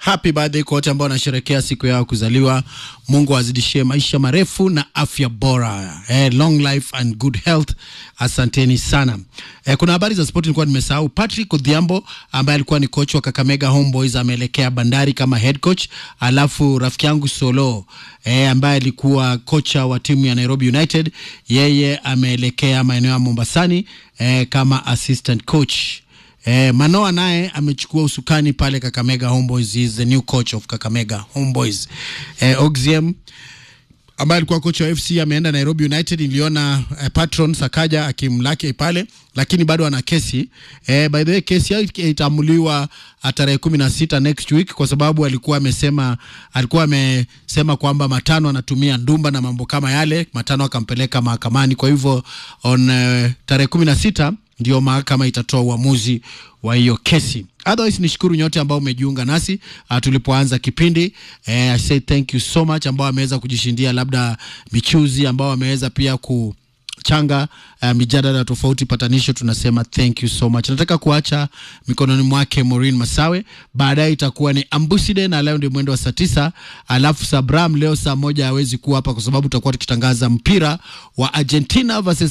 happy birthday kwa wote ambao wanasherehekea siku yao kuzaliwa. Mungu azidishie maisha marefu na afya bora, eh, long life and good health. Asanteni sana. Eh, kuna habari za sport nilikuwa nimesahau. Patrick Odhiambo ambaye alikuwa ni coach wa Kakamega Homeboys ameelekea Bandari kama head coach, alafu rafiki yangu Solo eh, ambaye alikuwa kocha wa timu ya Nairobi United, yeye ameelekea maeneo ya Mombasani eh, kama assistant coach. Eh, Manoa naye amechukua usukani pale Kakamega Homeboys. He is the new coach of Kakamega Homeboys. Eh, Oxiem ambaye alikuwa kocha wa FC ameenda Nairobi United. Niliona eh, Patron Sakaja akimlaki pale, lakini bado ana kesi eh, by the way kesi yake itaamuliwa tarehe kumi na sita next week, kwa sababu alikuwa amesema alikuwa amesema kwamba Matano anatumia ndumba na mambo kama yale. Matano akampeleka mahakamani, kwa hivyo on eh, tarehe kumi na sita ndio mahakama itatoa uamuzi wa hiyo kesi. Otherwise nishukuru nyote ambao umejiunga nasi uh, tulipoanza kipindi eh, I say thank you so much ambao wameweza kujishindia labda michuzi ambao wameweza pia ku changa uh, mijadala tofauti patanisho, tunasema thank you so much. Nataka kuacha mikononi mwake Maureen Masawe, baadaye itakuwa ni Ambuside na leo ndio mwendo wa saa tisa, alafu Sabram leo saa moja hawezi kuwa hapa kwa sababu tutakuwa tukitangaza mpira wa Argentina versus